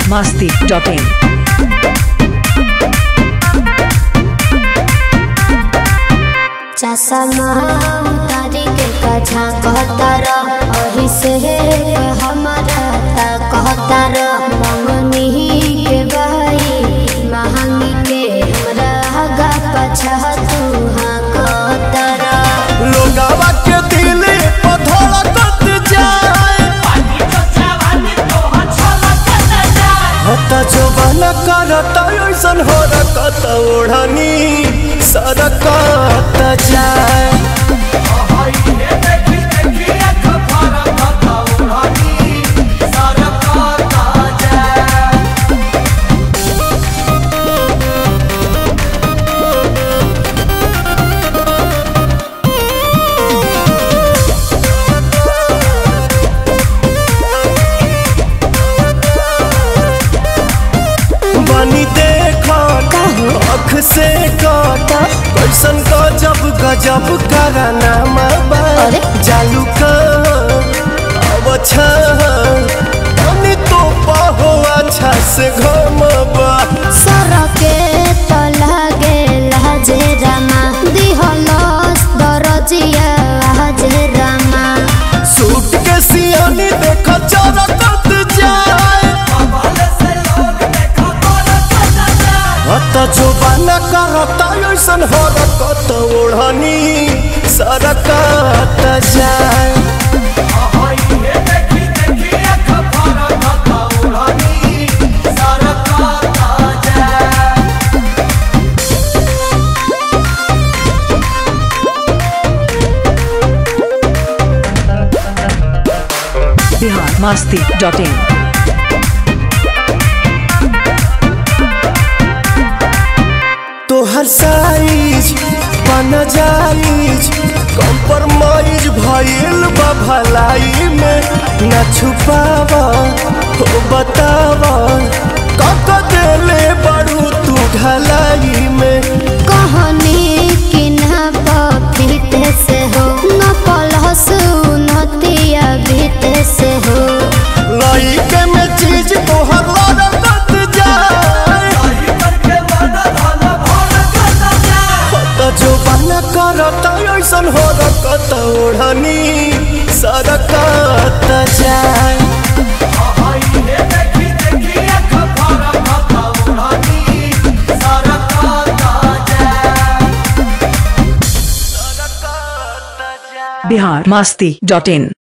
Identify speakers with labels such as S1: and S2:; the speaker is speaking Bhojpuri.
S1: biharmasti.in
S2: चसमा तारी के कछा कहतर अही से हमारा ता कहतर मंगनी के भाई महंगी के हमरा हगा पछा तू हाँ कहतर
S3: लोगावा के दिल पर धड़कत जाए हता जवान करत ऐसन हो रकत ओढ़नी सरकत जाए बनी देखत अख से कट कैसन गजब गजब कराना
S2: अरे?
S3: जालू का अब बनी तो पहो अच्छा से घमबा
S2: सरके त लागे लाजे रामा दिहलस दरजिया हाजे रामा
S3: सूट के सियानी देख चरकत जाए हत जोबान करत ऐसन हरकत ओढ़नी सरकत जाए
S1: biharmasti.in
S3: तोहर साइज बन जाइज कम्प्रोमाइज भइल बा भलाई में न छुपावा हो बतावा कक देले बड़ू तू ढलाई में
S2: कहनी कि ना पफिते से हो न पलहस नतिया भीते से हो
S3: लइके में चीज तोहर लड़कत जाए त जो बन करत ऐसन हो रकत ओढ़नी सरकत जाए
S1: biharmasti.in